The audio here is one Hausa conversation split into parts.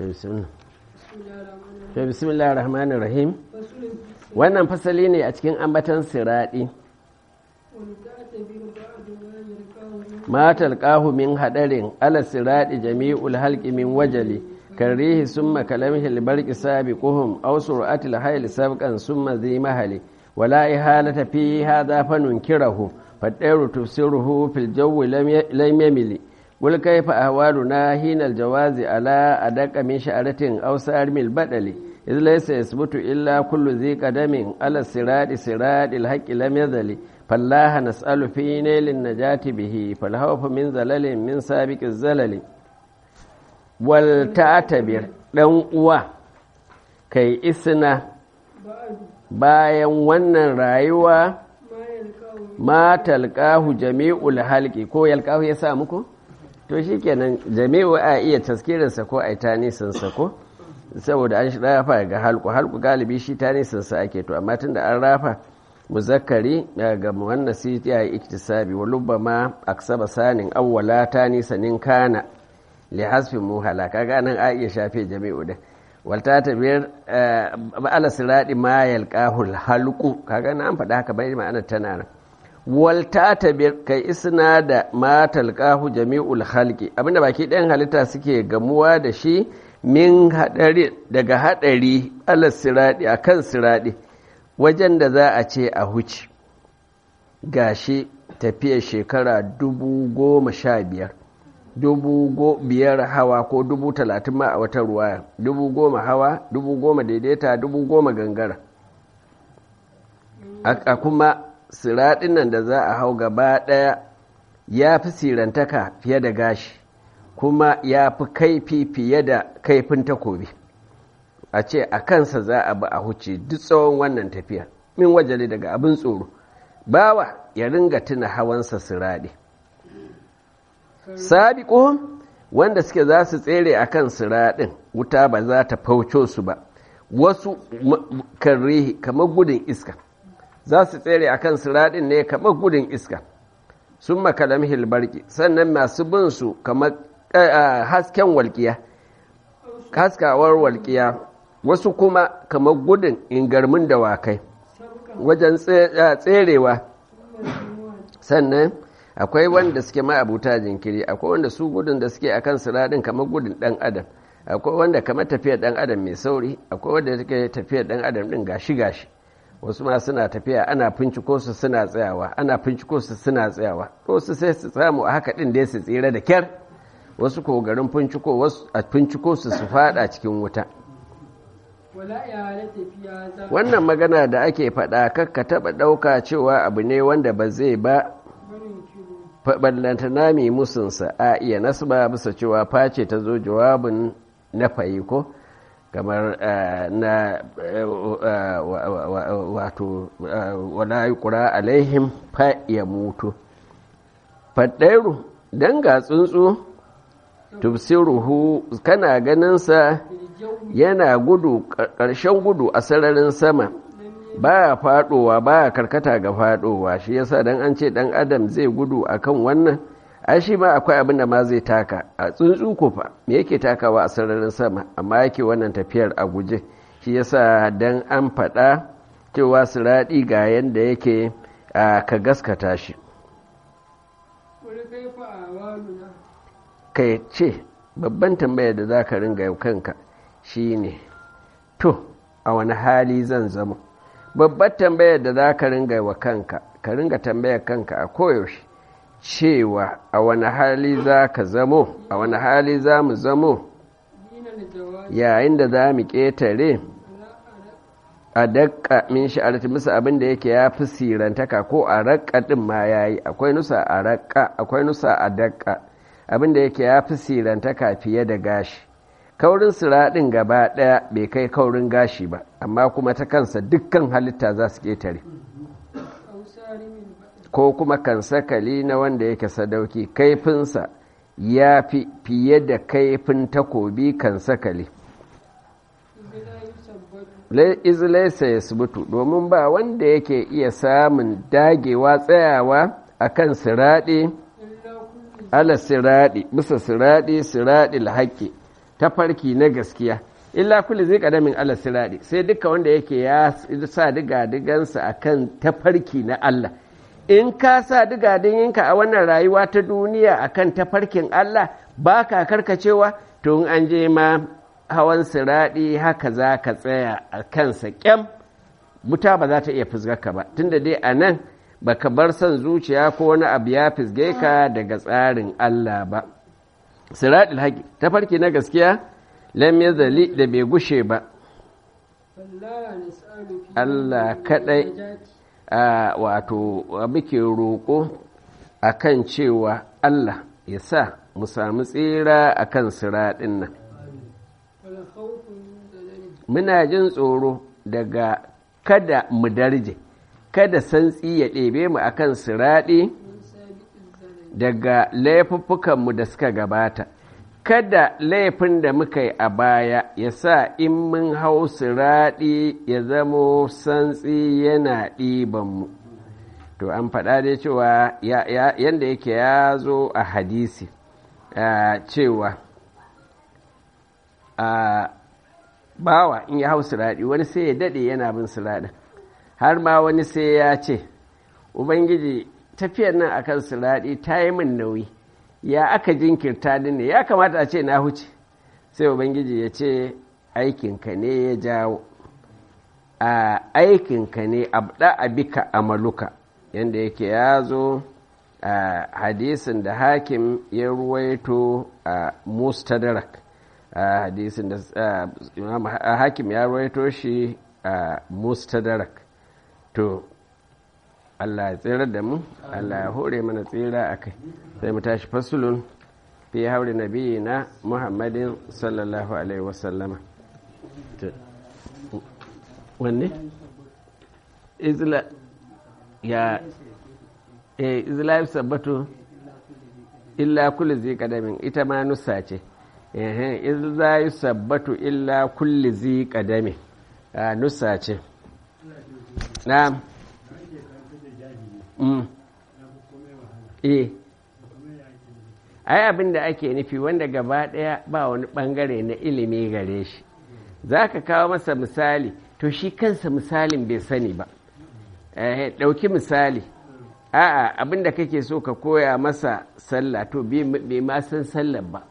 to bismillah rahmanir rahim wannan fasali ne a cikin ambatan siraɗi matal ƙahu min haɗarin ala siraɗi jami'ul halƙi min wajali karrihi summa kalamhi albarqi sabiquhum aw sur'atil hayl sabqan summa zi mahali wala ihalata fi hadha fanunkirahu fadairu tufsiruhu fil jawi lam yamili قل كيف أهوالنا حين الجواز على أدق من شعرة أو سارم البدل إذ ليس يثبت إلا كل ذي قدم على الصراط صراط الحق لم يزل فالله نسأل في نيل النجاة به فالخوف من زلل من سابق الزلل والتعتبر ɗan uwa kai isna bayan wannan rayuwa ma talqahu jami'ul halqi ko yalqahu ya sa muku to shi kenan jami'u a iya taskirinsa ko a yi tanisinsa ko saboda an rafa ga halku halku galibi shi tanisinsa ake to amma tunda an rafa muzakkari ga wannan si ya yi iktisabi wa lubba ma aksaba sanin awwala tanisanin kana li hasfi muhala kaga nan a iya shafe jami'u din walta ta biyar ala siradi ma yalqahul halqu kaga nan an faɗa haka bai ma'anar tana nan walta ta kai isna da matal kahu jami'ul halki abinda baki ɗayan halitta suke gamuwa da shi min haɗari daga haɗari alas siraɗi a kan siraɗi wajen da za a ce a huci gashi tafiyar shekara dubu goma sha biyar dubu biyar hawa ko dubu talatin ma a wata ruwaya dubu goma hawa dubu goma daidaita dubu goma gangara a kuma siraɗin nan da za a hau gaba ɗaya ya fi sirantaka fiye da gashi kuma ya fi kaifi fiye da kaifin takobi a ce a kansa za a bi a huce duk tsawon wannan tafiya min wajale daga abin tsoro bawa ya ringa tuna hawansa siraɗi sabiƙo wanda suke za su tsere a kan siraɗin wuta ba za ta fauco su ba wasu kan kamar gudun iska za su tsere a kan siraɗin ne kamar gudun iska sun makalam hilbarki sannan masu bin su kamar hasken walƙiya haskawar walƙiya wasu kuma kamar gudun ingarmin dawakai wajen tserewa sannan akwai wanda suke ma'abuta jinkiri akwai wanda su gudun da suke akan siraɗin kamar gudun ɗan adam akwai wanda kamar tafiyar ɗan adam mai sauri akwai wanda suke tafiyar ɗan adam ɗin gashi-gashi wasu ma suna tafiya ana finciko su suna tsayawa ana finciko su suna tsayawa wasu sai su samu a haka din da su tsira da kyar wasu ko garin finciko wasu a finciko su su fada cikin wuta wannan magana da ake faɗa kakka taɓa ɗauka cewa abu ne wanda ba zai ba ballanta nami musunsa a iya nasba bisa cewa face ta zo jawabin na fayi ko kamar na wato wala yi ƙura alaihim fa ya mutu faɗairu don ga tsuntsu tufsiruhu kana ganinsa yana gudu ƙarshen gudu a sararin sama baya faɗowa baya karkata ga faɗowa shi yasa dan an ce ɗan adam zai gudu akan wannan ai shi ma akwai abin da ma zai taka a tsuntsu kufa me yake takawa a sararin sama amma yake wannan tafiyar a guje shi yasa dan an faɗa cewa siraɗi ga yadda yake ka gaskata shi kai ce babban tambayar da za ka ringa kanka shi ne to a wani hali zan zama babbar tambayar da za ka ringa wa kanka ka ringa tambayar kanka a koyaushe cewa a wani hali za ka zamo a wani hali za mu zamo yayin da za mu ƙetare a daƙa min sha'arci musu abin da yake ya fi sirantaka ko a raƙa ɗin ma ya yi akwai nusa a raƙa akwai nusa a daƙa abin da yake ya fi sirantaka fiye da gashi kaurin siraɗin gaba ɗaya bai kai kaurin gashi ba amma kuma ta kansa dukkan halitta za su ƙetare ko kuma kan sakali na wanda yake sadauki kaifinsa ya fi fiye da kaifin takobi kan sakali izlaisa ya subutu domin ba wanda yake iya samun dagewa tsayawa a kan siraɗi ala siraɗi bisa siraɗi siraɗi haƙƙi tafarki na gaskiya illa kulli zai kadamin Allah siradi sai duka wanda yake ya sa diga digansa akan tafarki na Allah in ka sa diga diginka a wannan rayuwa ta duniya akan tafarkin Allah ba ka karkacewa to an je ma hawan siradi haka za ka tsaya a kansa kyam wuta ba za ta iya fusgarka ba tunda dai a nan baka bar son zuciya ko wani abu ya fisge ka daga tsarin Allah ba siradil haƙi tafarki na gaskiya lam yazali da bai gushe ba Allah kadai a wato muke roƙo akan cewa Allah ya sa mu samu tsira akan siraɗin nan muna jin tsoro daga kada mu darje kada santsi ya ɗebe mu akan siraɗi daga laifuffukanmu da suka gabata kada laifin da muka yi a baya ya sa in mun hau siraɗi ya zamo santsi yana ɗibanmu to an faɗa dai cewa yadda yake ya zo a hadisi cewa bawa in ya hau siraɗi wani sai ya daɗe yana bin siraɗin har ma wani sai ya ce ubangiji tafiyar nan akan siraɗi ta yi min nauyi ya aka jinkirta ni ne ya kamata a ce na huce sai ubangiji ya ce aikinka ne ya jawo a aikinka ne abda abika amaluka yadda yake ya zo a hadisin da hakim ya ruwaito a mustadrak a hadisin da hakim ya ruwaito shi a mustadrak to Allah ya tsirar da mu Allah ya hore mana tsira a kai sai mu tashi fasulun fi haure nabi na muhammadin sallallahu alaihi wasallama wanne? izla ya eh izla ya sabbatu illa kulli zai kadamin ita ma nusa ce izla ya sabbatu illa kulli zai kadamin nusa ce na'am eh ai abin da ake nufi wanda gaba ɗaya ba wani ɓangare na ilimi gare shi za ka kawo masa misali to shi kansa misalin bai sani ba ɗauki misali a'a abin da kake so ka koya masa sallah to bai ma san sallah ba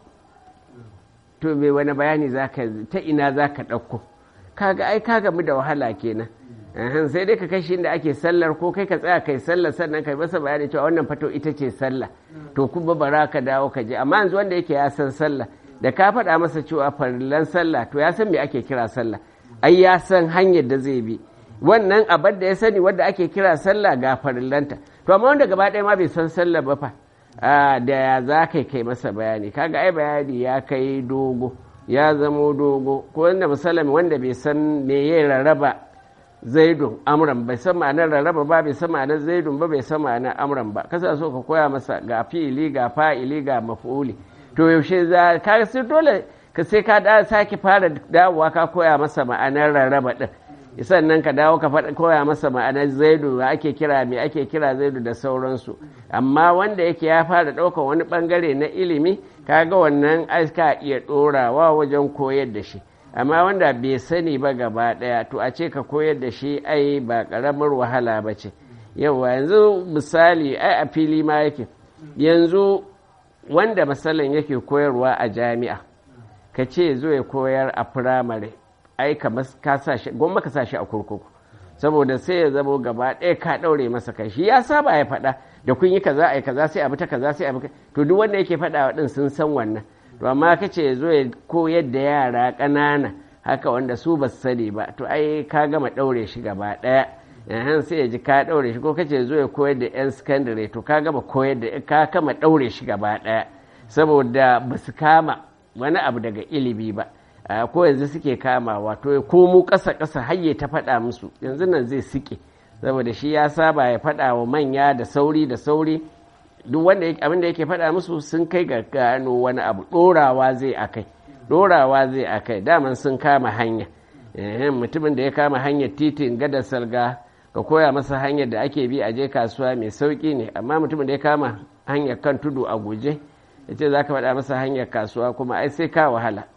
to bai wani bayani ta ina za ka ɗauko kaga ai ka gamu da wahala kenan sai dai ka kashi inda ake sallar ko kai ka tsaya kai sallar sannan kai masa bayani cewa wannan fato ita ce sallah to kuma bara ka dawo ka je amma yanzu wanda yake ya san sallah da ka faɗa masa cewa farillan sallah to ya san me ake kira sallah ai ya san hanyar da zai bi wannan abar da ya sani wanda ake kira sallah ga farillanta to amma wanda gaba ɗaya ma bai san sallah ba fa da ya za kai kai masa bayani kaga ai bayani ya kai dogo ya zamo dogo ko wanda misalami wanda bai san me ya rarraba zaidun amran bai san ma'anar rarraba ba bai san ma'anar zaidun ba bai san ma'anar amran ba kasa so ka koya masa ga fi'ili ga fa'ili ga maf'uli to yaushe za ka sai dole ka sai ka da sake fara dawowa ka koya masa ma'anar rarraba din sannan ka dawo ka koya masa ma'anar zaidu da ake kira me ake kira zaidu da sauransu amma wanda yake ya fara ɗaukar wani bangare na ilimi kaga wannan aska iya ɗorawa wajen koyar da shi amma wanda bai sani ba gaba ɗaya to a ce ka koyar da shi ai ba ƙaramar wahala ba ce yawa yanzu misali ai a fili ma yake yanzu wanda misalin yake koyarwa a jami'a ka ce zo ya koyar a firamare ai kamar ka sa shi gwamma ka sa shi a kurkuku saboda sai ya zamo gaba ɗaya ka ɗaure masa kai shi ya saba ya faɗa da kun yi kaza ai kaza sai abu ta kaza sai abu to duk wanda yake faɗa wa ɗin sun san wannan to amma ka ce ya zo ya koyar da yara ƙanana haka wanda su ba su sani ba to ai ka gama ɗaure shi gaba ɗaya yahan sai ya ji ka ɗaure shi ko ka ce zo ya koyar da 'yan sakandare to ka gama koyar da ka kama ɗaure shi gaba ɗaya saboda ba su kama wani abu daga ilimi ba ko yanzu suke kama wato ya komo ƙasa ƙasa hayye ta faɗa musu yanzu nan zai sike saboda shi ya saba ya faɗa wa manya da sauri da sauri duk wanda abin da yake faɗa musu sun kai ga gano wani abu ɗorawa zai akai ɗorawa zai akai daman sun kama hanya mutumin da ya kama hanyar titin gada salga ka koya masa hanyar da ake bi a je kasuwa mai sauƙi ne amma mutumin da ya kama hanyar kan tudu a guje ya ce za ka faɗa masa hanyar kasuwa kuma ai sai ka wahala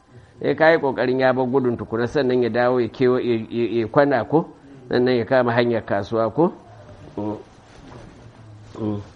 sai ka yi kokarin ya bar gudun tukuna sannan ya dawo ya kewa ya kwana ko sannan ya kama hanyar kasuwa ko